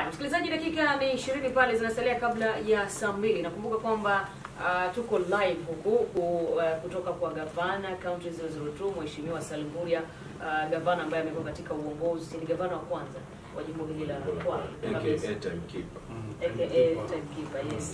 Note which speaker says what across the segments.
Speaker 1: msikilizaji, dakika ni ishirini pale zinasalia kabla ya saa mbili. Nakumbuka kwamba uh, tuko live huku ku, uh, kutoka kwa gavana kaunti 002 Mheshimiwa Salim Mvurya, uh, gavana ambaye amekuwa katika uongozi, ni gavana wa kwanza wa jimbo hili la Kwale kabisa.
Speaker 2: aka timekeeper.
Speaker 1: aka timekeeper, yes.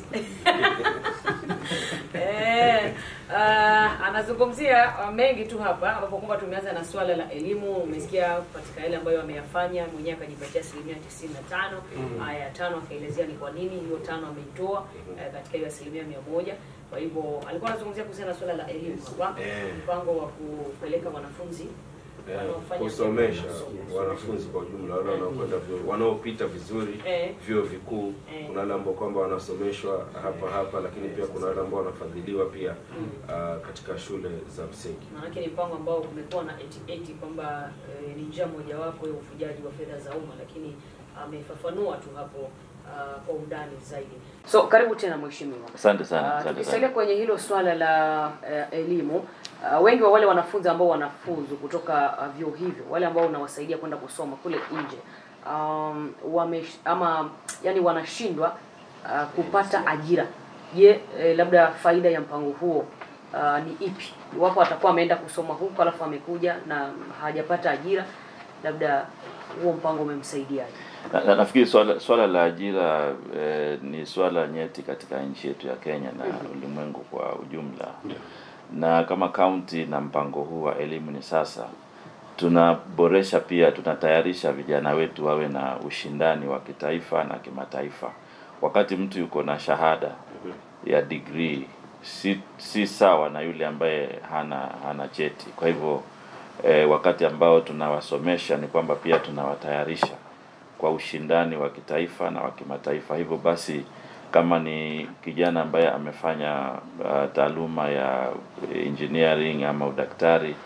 Speaker 1: Eh, uh, anazungumzia uh, mengi tu hapa ambapo kwamba tumeanza na swala la elimu. Umesikia katika yale ambayo ameyafanya mwenyewe, akajipatia asilimia tisini na tano haya tano akaelezea ni kwa nini hiyo tano ameitoa eh, katika hiyo asilimia mia moja. Kwa hivyo alikuwa anazungumzia kuhusiana na swala la elimu hapa,
Speaker 2: Eh.
Speaker 1: mpango wa kupeleka wanafunzi
Speaker 2: Eh,
Speaker 1: wanaofanya
Speaker 2: kusomesha
Speaker 1: masomo.
Speaker 2: wanafunzi kwa ujumla wale wanaokwenda vyuo wanaopita vizuri
Speaker 1: Eh.
Speaker 2: vyuo vikuu.
Speaker 1: Eh.
Speaker 2: Kuna wale ambao kwamba wanasomeshwa hapa hapa, lakini pia kuna wale ambao wanafadhiliwa pia ah, katika shule za msingi.
Speaker 1: Maanake ni mpango ambao kumekuwa na eti eti kwamba eh, ni njia mojawapo ya ufujaji wa fedha za umma, lakini amefafanua tu hapo ah, kwa undani zaidi. So karibu tena mheshimiwa.
Speaker 3: Asante sana,
Speaker 1: Ah,
Speaker 3: asante
Speaker 1: tukisalia
Speaker 3: sana.
Speaker 1: kwenye hilo swala la eh, elimu ah, wengi wa wale wanafunzi ambao wanafuzu kutoka ah, vyuo hivyo, wale ambao unawasaidia kwenda kusoma kule nje um, wame ama yani wanashindwa ah, kupata ajira. Je, eh, labda faida ya mpango huo ah, ni ipi? Iwapo atakuwa ameenda kusoma huko alafu amekuja na hajapata ajira, labda huo mpango umemsaidiaje?
Speaker 3: Na, na, nafikiri swala, swala la ajira eh, ni swala nyeti katika nchi yetu ya Kenya na ulimwengu kwa ujumla. Na kama kaunti na mpango huu wa elimu ni sasa, tunaboresha pia, tunatayarisha vijana wetu wawe na ushindani wa kitaifa na kimataifa. Wakati mtu yuko na shahada ya degree si, si sawa na yule ambaye hana hana cheti. Kwa hivyo eh, wakati ambao tunawasomesha ni kwamba pia tunawatayarisha kwa ushindani wa kitaifa na wa kimataifa. Hivyo basi kama ni kijana ambaye amefanya uh, taaluma ya engineering ama udaktari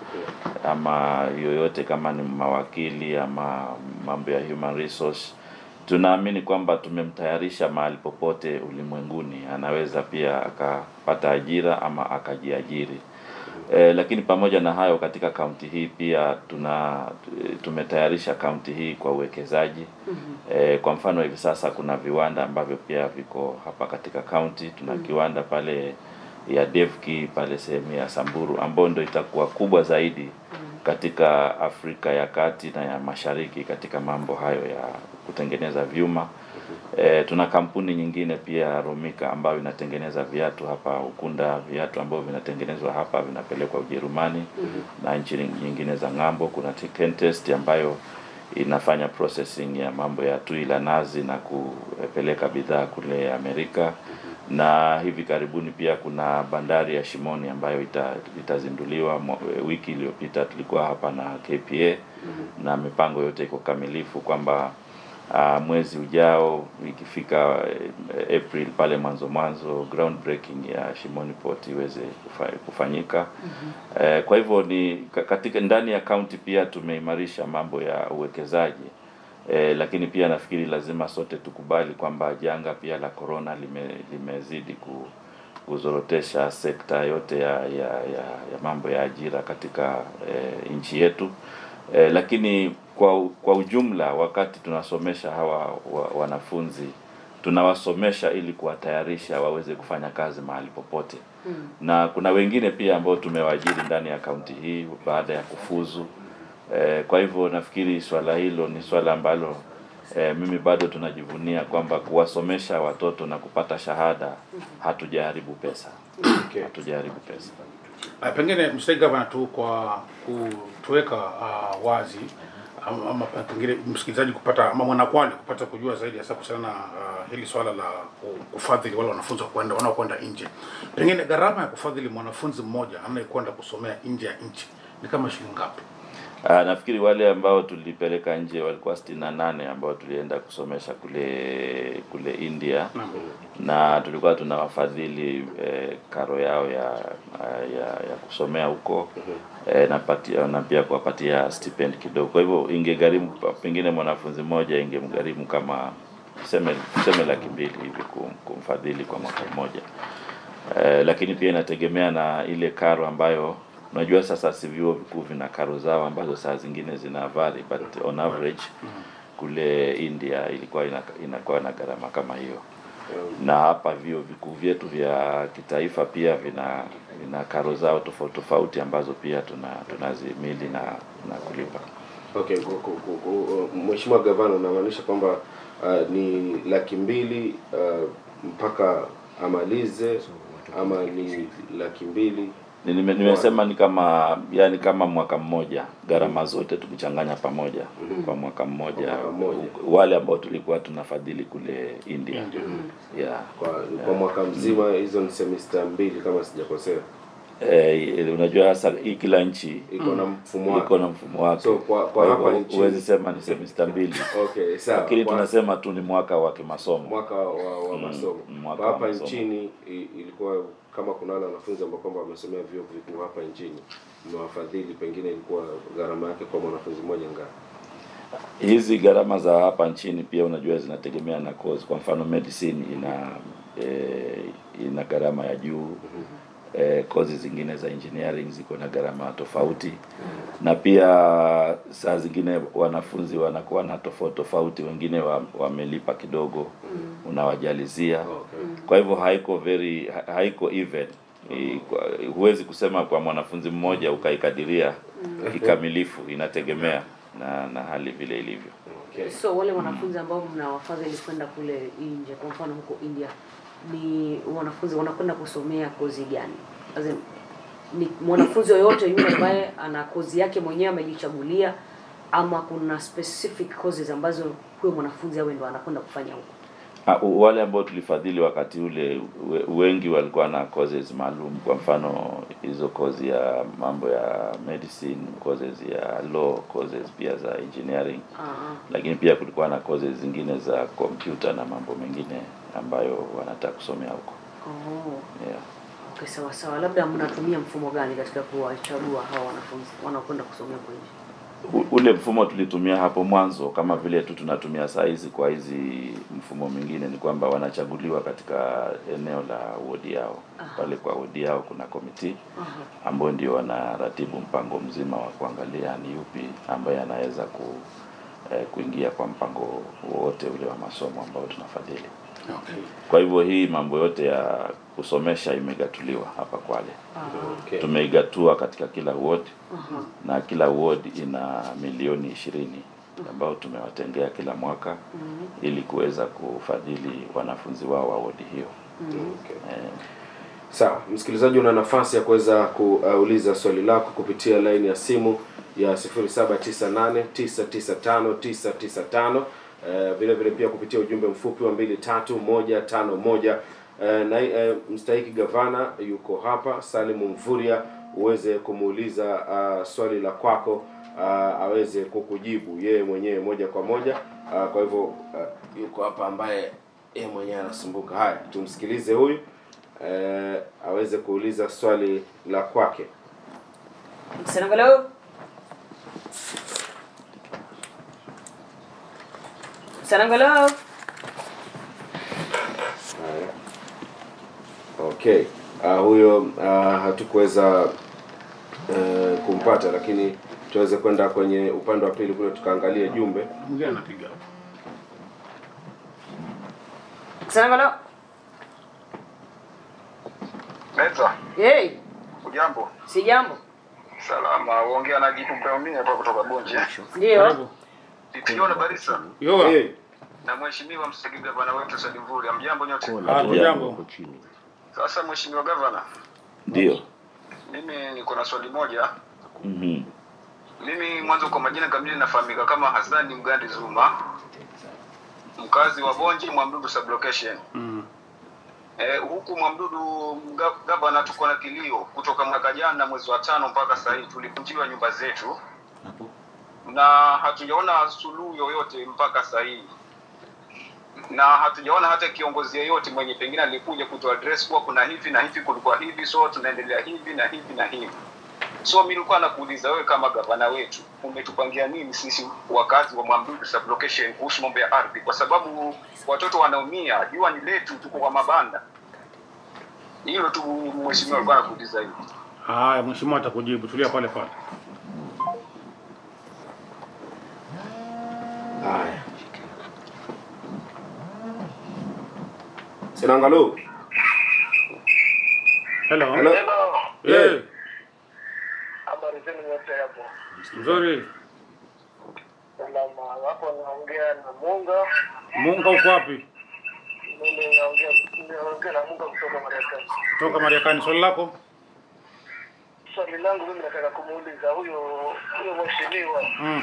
Speaker 3: ama yoyote kama ni mawakili ama mambo ya human resource tunaamini kwamba tumemtayarisha mahali popote ulimwenguni anaweza pia akapata ajira ama akajiajiri e, lakini pamoja na hayo katika kaunti hii pia tuna tumetayarisha kaunti hii kwa uwekezaji e, kwa mfano hivi sasa kuna viwanda ambavyo pia viko hapa katika kaunti tuna kiwanda pale ya Devki pale sehemu ya Samburu ambayo ndio itakuwa kubwa zaidi katika Afrika ya Kati na ya Mashariki katika mambo hayo ya kutengeneza vyuma. E, tuna kampuni nyingine pia Romika ambayo inatengeneza viatu hapa Ukunda, viatu ambavyo vinatengenezwa hapa vinapelekwa Ujerumani na nchi nyingine za ng'ambo. Kuna Kentest ambayo inafanya processing ya mambo ya tui la nazi na kupeleka bidhaa kule Amerika na hivi karibuni pia kuna bandari ya Shimoni ambayo ita, itazinduliwa mwa- wiki iliyopita. Tulikuwa hapa na KPA na mipango yote iko kamilifu kwamba uh, mwezi ujao ikifika eh, April pale mwanzo mwanzo groundbreaking ya Shimoni Port iweze kufa, kufanyika. Eh, kwa hivyo ni ka- katika ndani ya kaunti pia tumeimarisha mambo ya uwekezaji. E, lakini pia nafikiri lazima sote tukubali kwamba janga pia la corona lime, limezidi ku, kuzorotesha sekta yote ya, ya, ya, ya mambo ya ajira katika e, nchi yetu e, lakini kwa, u- kwa ujumla wakati tunasomesha hawa wa, wanafunzi tunawasomesha ili kuwatayarisha waweze kufanya kazi mahali popote na kuna wengine pia ambao tumewaajiri ndani ya kaunti hii baada ya kufuzu Eh, kwa hivyo nafikiri swala hilo ni swala ambalo eh, mimi bado tunajivunia kwamba kuwasomesha watoto na kupata shahada hatujaharibu pesa.
Speaker 2: Okay.
Speaker 3: Hatujaharibu pesa.
Speaker 4: Uh, pengine mstahiki gavana tu kwa kutuweka uh, wazi ama, ama pengine msikilizaji kupata ama mwanakwale kupata kujua zaidi hasa kuhusiana na uh, hili swala la ku- kufadhili wale wanafunzi wa kwenda wanaokwenda nje. Pengine gharama ya kufadhili mwanafunzi mmoja anayekwenda kusomea nje ya nchi ni kama shilingi ngapi?
Speaker 3: Ah, nafikiri wale ambao tulipeleka nje walikuwa sitini na nane ambao tulienda kusomesha kule kule India
Speaker 4: Naam.
Speaker 3: na tulikuwa tunawafadhili eh, karo yao ya ya, ya kusomea huko eh, na, patia, na pia kuwapatia stipend kidogo. Kwa hivyo ingegharimu pengine mwanafunzi mmoja ingemgharimu kama tuseme tuseme laki mbili hivi kum- kumfadhili kwa mwaka mmoja eh, lakini pia inategemea na ile karo ambayo unajua sasa si vyuo vikuu vina karo zao ambazo saa zingine zina vary but on average kule India ilikuwa ina, inakuwa na gharama kama hiyo na hapa vyuo vikuu vyetu vya kitaifa pia vina vina karo zao tofauti tofauti ambazo pia tuna tunazimili na na kulipa.
Speaker 2: Okay, ku- ku- ku- ku- Mheshimiwa Gavana, unamaanisha kwamba uh, ni laki mbili uh, mpaka amalize ama ni laki mbili
Speaker 3: Ni- nime- Nimesema ni kama yani kama mwaka mmoja gharama zote tukichanganya pamoja kwa mwaka mmoja,
Speaker 2: Kwa mwaka mmoja.
Speaker 3: wale ambao tulikuwa tunafadhili kule India, yeah.
Speaker 2: kwa, kwa mwaka mzima? Hizo ni semester mbili kama sijakosea,
Speaker 3: Eh, unajua hasa hii kila nchi
Speaker 2: iko na mfumo
Speaker 3: iko
Speaker 2: wake.
Speaker 3: na mfumo wake.
Speaker 2: So, kwa- kwa
Speaker 3: hivyo
Speaker 2: hapa nchini-
Speaker 3: huwezi sema ni semester mbili,
Speaker 2: Okay, sawa.
Speaker 3: lakini
Speaker 2: Kwa-
Speaker 3: tunasema tu ni mwaka wa kimasomo.
Speaker 2: mwaka wa, wa
Speaker 3: Mm,
Speaker 2: masomo
Speaker 3: mwaka
Speaker 2: kwa
Speaker 3: wa
Speaker 2: hapa
Speaker 3: masomo.
Speaker 2: nchini i- ilikuwa kama kuna wale wanafunzi ambao kwamba wamesomea vyuo vikuu hapa nchini mmewafadhili, pengine ilikuwa gharama yake kwa mwanafunzi mmoja ngapi?
Speaker 3: Hizi gharama za hapa nchini pia unajua zinategemea na course. Kwa mfano medicine ina eh, ina gharama ya juu eh, kozi zingine za engineering ziko na gharama tofauti, na pia saa zingine wanafunzi wanakuwa na tofauti tofauti, wengine wa- wamelipa kidogo, unawajalizia
Speaker 2: Okay.
Speaker 3: kwa hivyo haiko very ha- haiko even I- kwa- huwezi kusema kwa mwanafunzi mmoja ukaikadiria kikamilifu, inategemea na na hali vile ilivyo.
Speaker 2: Okay.
Speaker 1: So wale wanafunzi ambao mnawafadhili kwenda kule nje, kwa mfano huko India, ni wanafunzi wanakwenda kusomea kozi gani? As in, ni mwanafunzi yoyote yule ambaye ana kozi yake mwenyewe amejichagulia, ama kuna specific courses ambazo huyo mwanafunzi awe ndo anakwenda kufanya huko?
Speaker 3: Ah, u- wale ambao tulifadhili wakati ule we- wengi walikuwa na courses maalum. Kwa mfano hizo course ya mambo ya medicine, courses ya law, courses pia za engineering,
Speaker 1: Ah,
Speaker 3: lakini pia kulikuwa na courses zingine za computer na mambo mengine ambayo wanataka kusomea huko
Speaker 1: oh.
Speaker 3: yeah.
Speaker 1: Okay, sawa sawa. Labda mnatumia mfumo gani katika kuwachagua hawa wanafunzi wanaokwenda kusomea huko nje?
Speaker 3: U- ule mfumo tulitumia hapo mwanzo kama vile tu tunatumia saa hizi kwa hizi mfumo mwingine ni kwamba wanachaguliwa katika eneo la wodi yao pale kwa wodi yao kuna komiti
Speaker 1: Aha.
Speaker 3: ambao ndio wanaratibu mpango mzima wa kuangalia ni yupi ambaye anaweza ku eh, kuingia kwa mpango wowote ule wa masomo ambao tunafadhili
Speaker 4: Okay.
Speaker 3: kwa hivyo hii mambo yote ya kusomesha imegatuliwa hapa Kwale
Speaker 2: Okay.
Speaker 3: tumeigatua katika kila ward
Speaker 1: Aha.
Speaker 3: na kila ward ina milioni ishirini ambao tumewatengea kila mwaka ili kuweza kufadhili wanafunzi wao wa wodi hiyo.
Speaker 2: Okay.
Speaker 3: Eh,
Speaker 2: Sawa, msikilizaji, una nafasi ya kuweza kuuliza swali lako kupitia laini ya simu ya 0798995995 eh, vile vile pia kupitia ujumbe mfupi wa 23151 eh, na eh, mstahiki gavana yuko hapa Salimu Mvurya, uweze kumuuliza ah, swali la kwako ah, aweze kukujibu yeye mwenyewe moja kwa moja. Ah, kwa hivyo ah, yuko hapa ambaye yeye mwenyewe anasumbuka. Haya, tumsikilize huyu eh, aweze kuuliza swali la kwake.
Speaker 1: Msanangalo. Msanangalo.
Speaker 2: Haya. Okay. Uh, huyo uh, hatukuweza uh, kumpata, lakini tuweze kwenda kwenye upande wa pili kule tukaangalia jumbe.
Speaker 4: Mwingine anapiga.
Speaker 1: Msanangalo.
Speaker 5: Meza,
Speaker 1: Hey,
Speaker 5: ujambo?
Speaker 1: si jambo.
Speaker 5: Salama, uongea na Jitu Mpeomini hapa kutoka Bonje.
Speaker 1: Ndio.
Speaker 4: Karibu.
Speaker 5: Titiona Barisa
Speaker 4: Yoga.
Speaker 2: Hey,
Speaker 5: na mheshimiwa mstahiki gavana wetu Said Mvurya. Mjambo nyote.
Speaker 4: Ah, jambo.
Speaker 5: Sasa mheshimiwa gavana,
Speaker 3: Ndio.
Speaker 5: mimi niko na swali moja.
Speaker 3: Mhm.
Speaker 5: Mimi mwanzo kwa majina kamili nafahamika kama Hasani Mgandi Zuma, mkazi wa Bonje, Mwamdudu sublocation.
Speaker 4: Mm.
Speaker 5: Eh, huku Mwamdudu mga- gavana, tuko na kilio kutoka mwaka jana mwezi wa tano mpaka sasa hivi tulivunjiwa nyumba zetu na hatujaona suluhu yoyote mpaka sasa hivi, na hatujaona hata kiongozi yeyote mwenye pengine alikuja kutoa address kuwa kuna hivi na hivi, kulikuwa hivi, so tunaendelea hivi na hivi na hivi. So mimi nilikuwa nakuuliza wewe, kama gavana wetu, umetupangia nini sisi wakazi wa Mwamdudu sublocation kuhusu mambo ya ardhi, kwa sababu watoto wanaumia, jua ni letu, tuko kwa mabanda. Hilo tu mheshimiwa alikuwa anakuuliza hivi.
Speaker 4: Haya, mheshimiwa atakujibu. Tulia pale pale.
Speaker 2: haya. Sinangalo.
Speaker 4: Hello.
Speaker 2: Hello.
Speaker 4: Eh,
Speaker 6: Habari zenu nyote hapo.
Speaker 4: nzuri.
Speaker 6: Salama. Hapo naongea na Munga.
Speaker 4: Munga uko wapi?
Speaker 6: Mimi naongea naongea na Munga kutoka Marekani.
Speaker 4: Toka Marekani. Swali lako?
Speaker 6: Swali langu mimi nataka kumuuliza huyo huyo mheshimiwa
Speaker 4: Mm.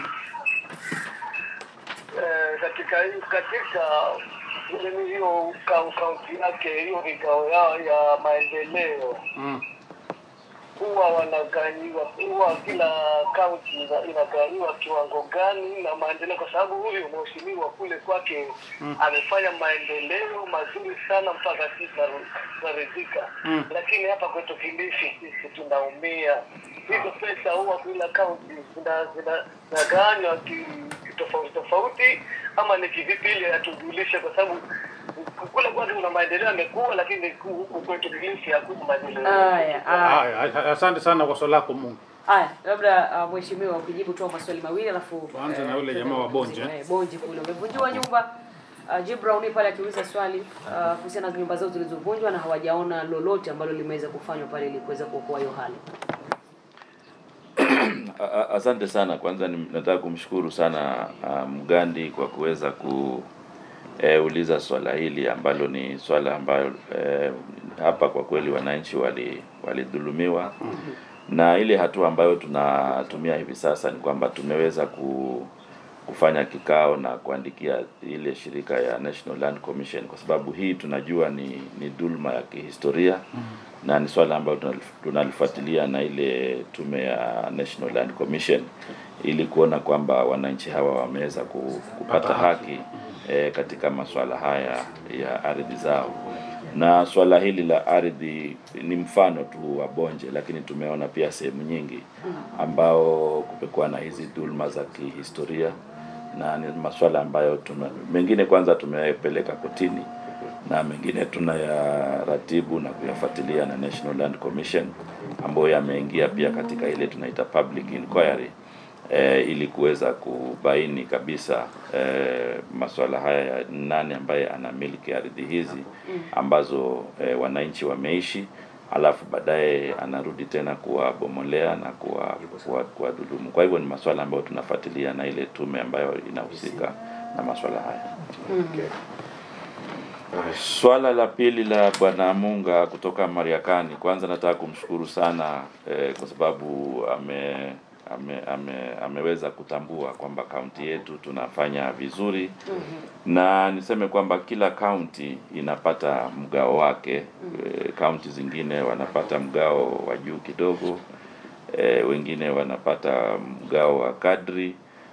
Speaker 6: eh, katika hii- katika ile hiyo kau- kaunti yake hiyo vikao yao ya maendeleo
Speaker 4: Mm.
Speaker 6: huwa wanagawiwa huwa kila kaunti ina- inagawiwa kiwango gani na maendeleo, kwa sababu huyu mheshimiwa kule kwake amefanya maendeleo mazuri sana mpaka sisi tunaru- tunaridhika,
Speaker 4: Mm.
Speaker 6: lakini hapa kwetu Kilifi sisi tunaumia. Hizo pesa huwa kila kaunti zina- zina- zinagawanywa ki- tofauti tofauti, ama ni kivipi, ili atujulishe, kwa sababu kule kwake kuna maendeleo yamekuwa, lakini huku kwetu Kilifi hakuna maendeleo.
Speaker 1: Haya, haya.
Speaker 4: Haya, asante sana kwa swali lako Munga.
Speaker 1: Haya, labda uh, mheshimiwa ukijibu tu maswali mawili alafu
Speaker 4: Tuanze na
Speaker 1: eh,
Speaker 4: yule
Speaker 1: tuende
Speaker 4: jamaa wa Bonje,
Speaker 1: mapumziko. Eh, Bonje kule umevunjiwa nyumba. Uh, Jibrauni pale akiuliza swali uh, kuhusiana na nyumba zao zilizovunjwa na hawajaona lolote ambalo limeweza kufanywa pale ili kuweza kuokoa hiyo hali.
Speaker 3: A- a- Asante sana. Kwanza ni- nataka kumshukuru sana uh, Mgandi kwa kuweza kuuliza swala hili ambalo ni swala ambayo eh, hapa kwa kweli wananchi wali walidhulumiwa na ile hatua ambayo tunatumia hivi sasa ni kwamba tumeweza ku, kufanya kikao na kuandikia ile shirika ya National Land Commission kwa sababu hii tunajua ni, ni dhulma ya kihistoria na ni swala ambayo tunalif- tunalifuatilia na ile tume ya National Land Commission ili kuona kwamba wananchi hawa wameweza ku- kupata haki eh, katika masuala haya ya ardhi zao na swala hili la ardhi ni mfano tu wa Bonje, lakini tumeona pia sehemu nyingi ambao kumekuwa na hizi dhulma za kihistoria na ni masuala ambayo tume, mengine kwanza tumeyapeleka kotini na mengine tunayaratibu na kuyafuatilia na National Land Commission ambayo yameingia pia katika ile tunaita public inquiry e, ili kuweza kubaini kabisa e, masuala haya ya nani ambaye anamiliki ardhi hizi ambazo e, wananchi wameishi alafu baadaye anarudi tena kuwabomolea na kuwa- kuwa- kuwadhulumu. Kwa hivyo ni masuala ambayo tunafuatilia na ile tume ambayo inahusika na masuala haya. Swala la pili la Bwana Munga kutoka Mariakani, kwanza nataka kumshukuru sana eh, kwa sababu ame, ame, ame, ameweza kutambua kwamba kaunti yetu tunafanya vizuri na niseme kwamba kila kaunti inapata mgao wake. Eh, Kaunti zingine wanapata mgao wa juu kidogo, eh, wengine wanapata mgao wa kadri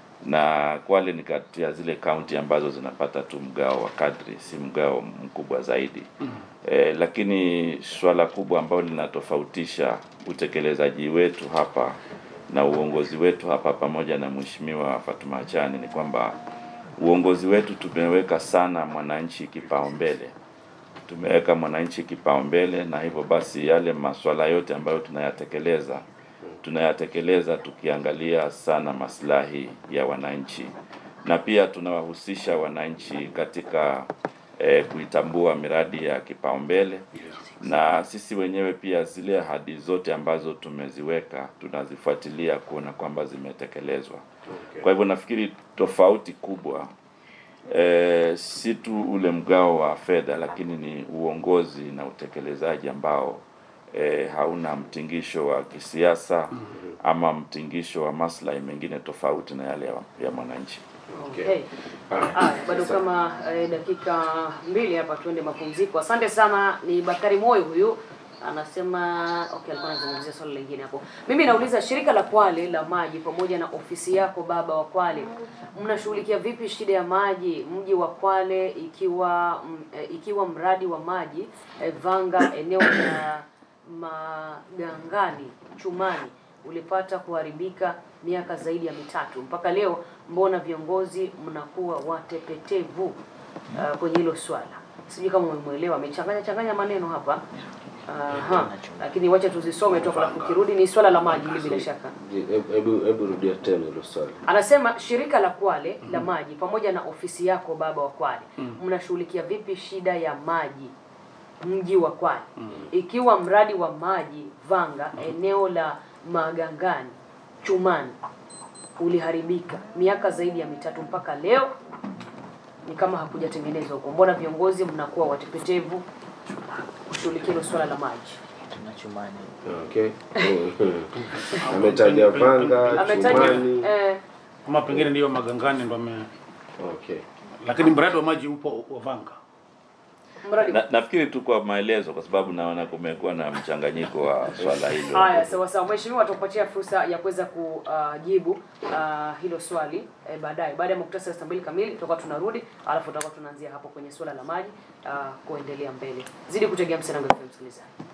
Speaker 3: na Kwale ni kati ya zile kaunti ambazo zinapata tu mgao wa kadri, si mgao mkubwa zaidi. E, lakini swala kubwa ambalo linatofautisha utekelezaji wetu hapa na uongozi wetu hapa pamoja na Mheshimiwa Fatuma Achani ni kwamba uongozi wetu tumeweka sana mwananchi kipaumbele tumeweka mwananchi kipaumbele, na hivyo basi yale masuala yote ambayo tunayatekeleza tunayatekeleza tukiangalia sana maslahi ya wananchi, na pia tunawahusisha wananchi katika eh, kuitambua miradi ya kipaumbele, na sisi wenyewe pia zile ahadi zote ambazo tumeziweka tunazifuatilia kuona kwamba zimetekelezwa. Kwa hivyo nafikiri tofauti kubwa eh, si tu ule mgao wa fedha, lakini ni uongozi na utekelezaji ambao eh, hauna mtingisho wa kisiasa ama mtingisho wa maslahi mengine tofauti na yale ya, ya mwananchi.
Speaker 1: Okay. Haya, bado kama eh, dakika mbili hapa tuende mapumziko. Asante sana. Ni Bakari Moyo huyu anasema okay, alikuwa anazungumzia swali lingine hapo. Mimi nauliza shirika la Kwale la maji pamoja na ofisi yako baba wa Kwale, mnashughulikia vipi shida ya maji mji wa Kwale ikiwa m, eh, ikiwa mradi wa maji eh, Vanga eneo la Magangani Chumani ulipata kuharibika miaka zaidi ya mitatu mpaka leo, mbona viongozi mnakuwa watepetevu uh, kwenye hilo swala? Sijui kama umemwelewa, amechanganya changanya maneno hapa. Aha. Lakini wacha tuzisome tu alafu kirudi ni swala la maji hili bila shaka.
Speaker 2: Hebu hebu rudia tena hilo swali.
Speaker 1: Anasema shirika la Kwale la maji pamoja na ofisi yako baba wa Kwale mnashughulikia vipi shida ya maji mji wa Kwale ikiwa mradi wa maji Vanga eneo la Magangani Chumani uliharibika miaka zaidi ya mitatu mpaka leo ni kama hakujatengenezwa huko. Mbona viongozi mnakuwa watepetevu kushughulikia hilo swala la maji?
Speaker 7: tunachumani
Speaker 2: Okay. Ametaja Vanga,
Speaker 1: Ametaja
Speaker 2: Chumani.
Speaker 1: eh,
Speaker 4: Ama pengine ndiyo Magangani ndo ame
Speaker 2: Okay.
Speaker 4: lakini mradi wa maji upo wa Vanga.
Speaker 1: mradi
Speaker 3: Na, nafikiri tu kwa maelezo, kwa sababu naona kumekuwa na mchanganyiko wa swala hilo.
Speaker 1: Haya, sawa sawa. Mheshimiwa, atakupatia fursa ya kuweza kujibu uh, hilo swali eh, baadaye. Baada ya muktasari saa mbili kamili tutakuwa tunarudi, alafu tutakuwa tunaanzia hapo kwenye suala la maji uh, kuendelea mbele. Zidi kutegea Msanango FM msikilizaji.